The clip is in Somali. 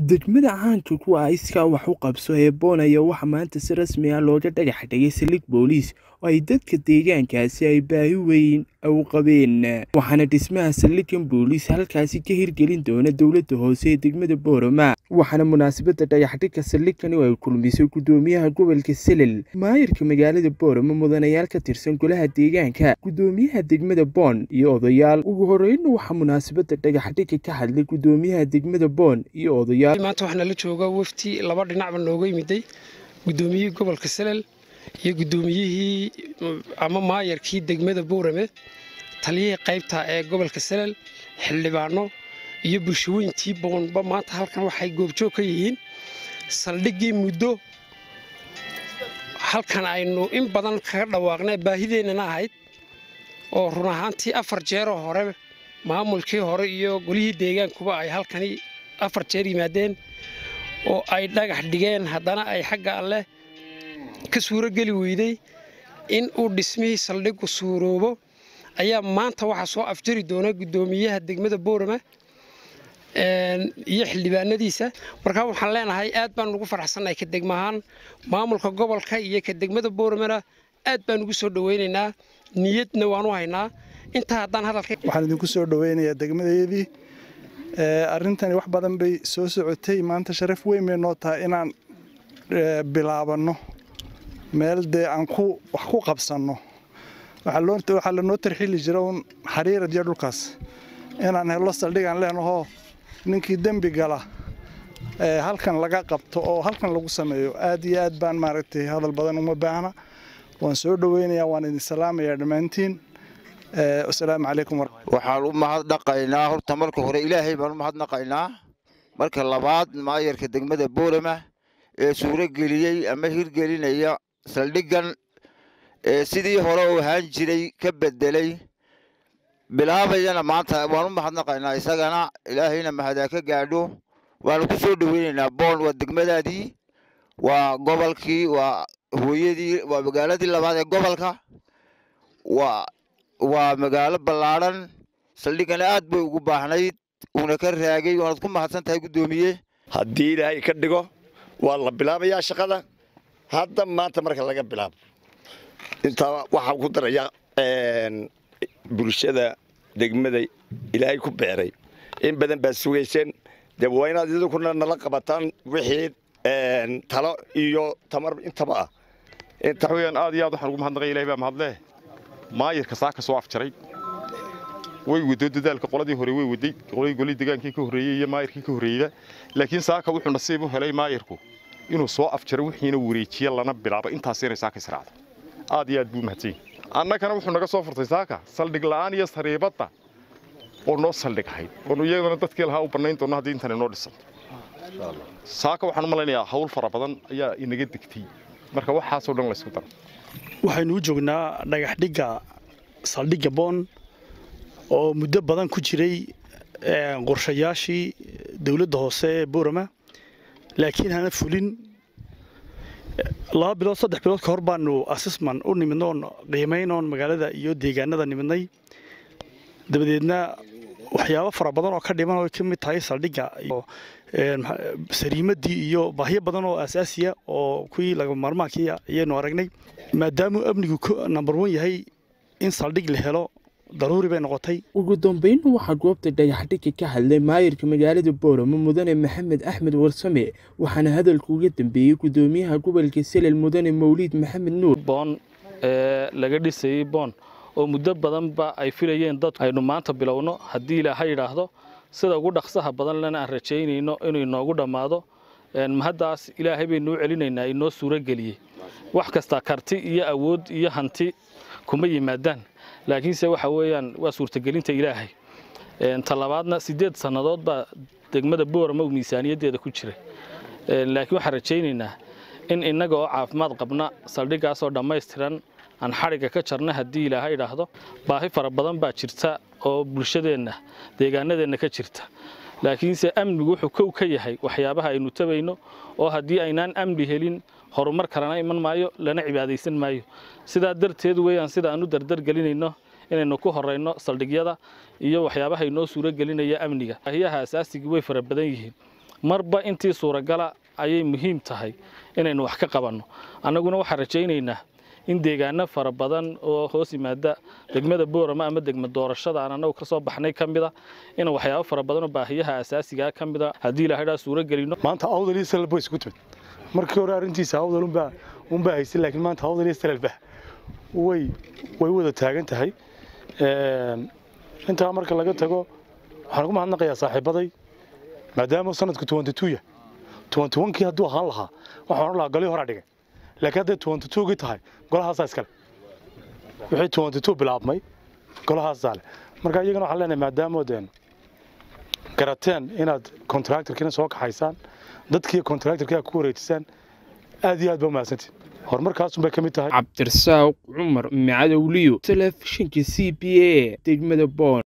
degmada caanka kuwa ah iskaa wax u qabso ee boon ayaa waxaa maanta si rasmi ah looga dhagax dhigay saldhig booliis oo ay dadka deegaankaasi ay baahi weyn u qabeen waxaana dhismaha saldhigan booliis halkaasi ka hirgelin doona dowladda hoose ee degmada boorama waxaana munaasabadda dhagaxdhigga saldhigani oo ay kulmisay guddoomiyaha gobolka selel maayirka magaalada boorama mudanayaal ka tirsan golaha deegaanka guddoomiyaha degmada boon iyo odayaal ugu horreynna waxaa munaasabadda dhagaxdhigga ka hadlay guddoomiyaha degmada boon iyo odayaal maanta waxaana la jooga wafti laba dhinacba nooga yimiday guddoomiyihii gobolka selel iyo guddoomiyihii ama maayarkii degmada boorame taliyihii qaybta ee gobolka selel xildhibaano iyo bulshaweyntii boonba maanta halkan waxay goobjoog ka yihiin saldhiggii muddo halkan aynu in badan kaga dhawaaqnay baahideennana ahayd oo run ahaantii afar jeeroo hore maamulkii hore iyo golihii deegaankuba ay halkani afar jeer yimaadeen oo ay dhagax dhigeen haddana ay xagga alleh ka suuro geli weyday in uu dhismihii saldhiggu suuroobo ayaa maanta waxaa soo afjari doona guddoomiyaha degmada boorama iyo xildhibaanadiisa markaa waxaan leenahay aad baan ugu faraxsannahay ka degmahaan maamulka gobolka iyo ka degmada booramana aad baan ugu soo dhowaynaynaa niyadna waanu haynaa intaa haddaan hadalka waxaan idinku soo dhowaynayaa degmadeedii arrintani wax badan bay soo socotay maanta sharaf weyn bay noo tahay inaan bilaabanno meel dee aan ku wax ku qabsanno waxaa lanoo tarxili jira uun xariirad iyo dhulkaas inaan hello saldhigaan leenahoo ninkii dembi gala halkan laga qabto oo halkan lagu sameeyo aad iyo aad baan maaragtay hadal badan uma baahna waan soo dhoweynayaa waan idin salaamayaa dhammaantiin asalaamu calaykum waxaan u mahadnaqaynaa horta marka hore ilaahay baan u mahadnaqaynaa marka labaad maayarka degmada boorama ee suuro geliyey ama hirgelinaya saldhiggan ee sidii hore u ahaan jiray ka bedelay bilaabayana maanta waan u mahadnaqaynaa isagana ilaahayna mahadaa ka gaadho waanu ku soo dhoweynaynaa boon waa degmadaadii waa gobolkii waa hooyadii waa magaaladii labaad ee gobolka waa waa magaalo ballaadhan saldhiggana aad bay ugu baahnayd uuna ka raagay waanad ku mahadsan tahay guddoomiye haddii ilaahay ka dhigo waa la bilaabayaa shaqada hadda maanta marka laga bilaabo intaa waxaa ku daraya bulshada degmada ilaahay ku beeray in badan baad sugayseen dee waa inaad idinkuna nala qabataan wixii talo iyo tamar intaba ah weyaan aad iyo aad waxaan ugu mahadnaqay ilahay baa mahadleh maayirka saaka soo afjaray way wado dadaalka qoladii hore way waday qoladii golii degaankii ka horreeyey iyo maayirkii ka horreeyeyba laakiin saaka wuxuu nasiib u helay maayirku inuu soo afjaro wixiina wareejiye lana bilaabo intaas inay saaka israacdo aad iyo aad buu mahadsan annagana wuxuu naga soo furtay saaka saldhig la'aan iyo sariibadda oo noo saldhig ahayd oonu iyadana dadkii lahaa u bannayn doonno haddii intan inoo dhisanto saaka waxaan u malaynayaa hawl fara badan ayaa inaga degtay marka waxaasoo dhan laysku daro waxaynu u joognaa dhagaxdhigga saldhigga boon oo muddo badan ku jiray qorshayaashii dowladda hoose ee boorama laakiin hana fulin laba bilood saddex bilood ka hor baanu assessman u nimidno oon qiimayn oon magaalada iyo deegaanada nimidnay dabadeedna waxyaabo fara badan oo ka dhiman oo ka mid tahay saldhigga iyo sariimadii iyo baahyo badan oo asaasiya oo kuwii laga maarmaankii ayaynu aragnay maadaamuu amnigu number one yahay in saldhig la helo daruuri bay noqotay ugu dambeynna waxaa goobta dhagaxdhigga ka hadlay maayirka magaalada booramo mudane maxamed axmed warsame waxaana hadalka uga dambeeyey guddoomiyaha gobolka selel mudane mawliid maxamed nuur boon ee laga dhisayey boon oo muddo badanba ay filayeen dad aynu maanta bilowno haddii ilaaha yidhaahdo sida ugu dhaqsaha badan lena aan rajaynayno inuu inoogu dhammaado mahaddaas ilaahay baynuu celinaynaa inoo suuro geliyey wax kasta karti iyo awood iyo hanti kuma yimaadaan laakiinse waxa weeyaan waa suurtagelinta ilaahay talabaadna siddeed sannadood baa degmada boorama uu miisaaniyaddeeda ku jiray laakiin waxaan rajaynaynaa in innaga oo caafimaad qabna saldhiggaasoo dhammaystiran aan xadhigga ka jarna haddii ilaaha idhaahdo baahi fara badan baa jirta oo bulshadeenna deegaanadeenna ka jirta laakiinse amnigu wuxuu kow ka yahay waxyaabaha aynu tabayno oo haddii aynaan amni helin horumar kalena iman maayo lana cibaadaysan maayo sidaa darteed weeyaan sida aan u dardargelinayno inaynu ku horeyno saldhigyada iyo waxyaabaha inoo suuro gelinaya amniga baahiyaha asaasiga way fara badan yihiin marba intii suuragala ayay muhiim tahay inaynu wax ka qabanno annaguna waxaan rajaynaynaa in deegaano fara badan oo hoos yimaada degmada boorama ama degma doorashada aan annagu ka soo baxnay ka mida in waxyaabo fara badan oo baahiyaha asaasigaa ka mida haddii ilaahaydaa suuro gelino maanta awdal iyo salal bay isku timid markii hore arrintiisa awdal unbaa unbaa haysay laakiin maanta awdal iyo salalba way way wada taagan tahay intaa marka laga tago waxaan ugu mahadnaqayaa saaxiibaday maadaama sanadku tuwanti tuya tuwanti wankii hadduu ahaan lahaa waxaan odhan lahaa golihii horaa dhigay laakiin hadday tuwanti tuugii tahay golahaasaa iskale wixii tuwanti tuu bilaabmay golahaasaa leh marka iyagana waxaan leenahay maadaamood garateen inaad kontraktorkiina soo kaxaysaan dadkii kontraktorkii aad ku wareejisaan aad iyo aad baa umahadsantiin horumarkaasun bay ka mid tahay cabdirasaaq cumar macadowliyo telefishinka c b a degmada boon